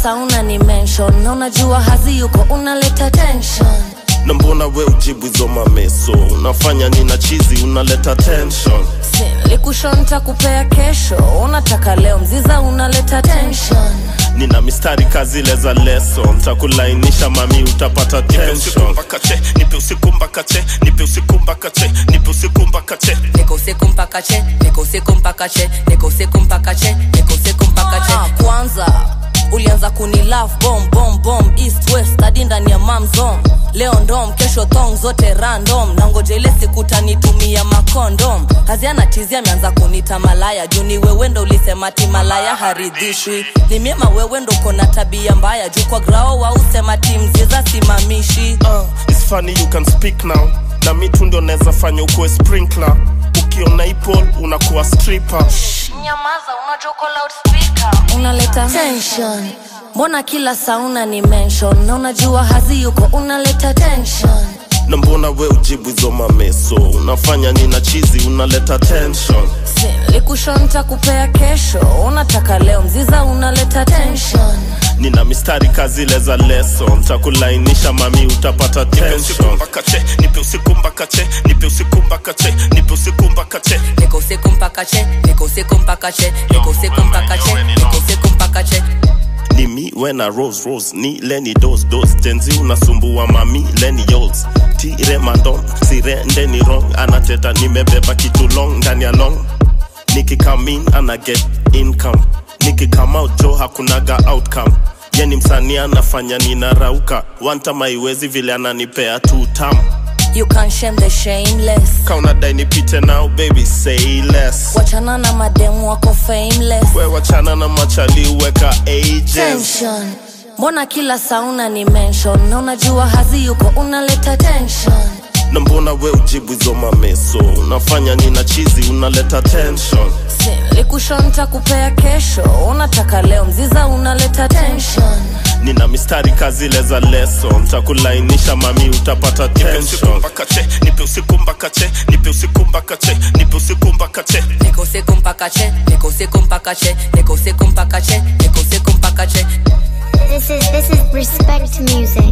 sauna ni mention na unajua hazi yuko unaleta tension na mbona we ujibu hizo mameso unafanya nina chizi unaleta tension likushonta kupea kesho unataka leo mziza unaleta tension nina mistari kazile za leso ntakulainisha mami utapata tension mpaka che nipe usiku mpaka che nipe usiku mpaka che nipe usiku mpaka che niko usiku mpaka che niko usiku mpaka che niko usiku mpaka che niko usiku mpaka che Ah, kwanza ulianza kuni love bomb bomb bomb east west hadi ndani ya mamzom leo ndom kesho thong zote random na ngoja ile siku tanitumia makondom kazi anatizia ameanza kunita malaya juu ni wewe ndo ulisema ti malaya haridhishwi ni miema wewe ndo kona tabia mbaya juu kwa grao wausema ti mziza simamishi uh, it's funny you can speak now na mitu ndio naweza fanya ukuwe sprinkler ukiona ipol unakuwa stripper nyamaza unajoko loudspeaker unaleta tension mbona kila sauna ni mention na unajua hazi yuko unaleta tension na mbona we ujibu hizo mameso unafanya nina chizi unaleta tension likushonta kupea kesho unataka leo mziza unaleta tension nina mistari kazile za leso ntakulainisha mami utapata nipe usiku tension mpaka che nipe usiku mpaka che nipe usiku mpaka che nipe usiku mpaka che niko usiku mpaka che niko usiku mpaka che niko usiku mpaka che niko usiku mpaka che ni mi wena rose rose ni leni dos dos tenzi unasumbua mami leni yols tire mandom sirende ni wrong anateta nimebeba kitu long ndani ya long nikikamin ana get income nikikama out jo hakunaga outcome yeni msanii anafanya ninarauka wantama iwezi vile ananipea tu tam you can shame the shameless kaunadai nipite now baby say less wachana na mademu wako fameless we wachana na machali weka ages tension mbona kila sauna ni mention na unajua hazi yuko unaleta tension na mbona we ujibu hizo mameso unafanya nina chizi unaleta tension likushonta kupea kesho unataka leo mziza unaleta tension nina mistari kazile za leso ntakulainisha mami utapata nipe usiku tension mpaka che nipe usiku mpaka che nipe usiku mpaka che nipe usiku mpaka che niko usiku mpaka che niko usiku mpaka che niko usiku mpaka che niko usiku mpaka che This is this is respect music.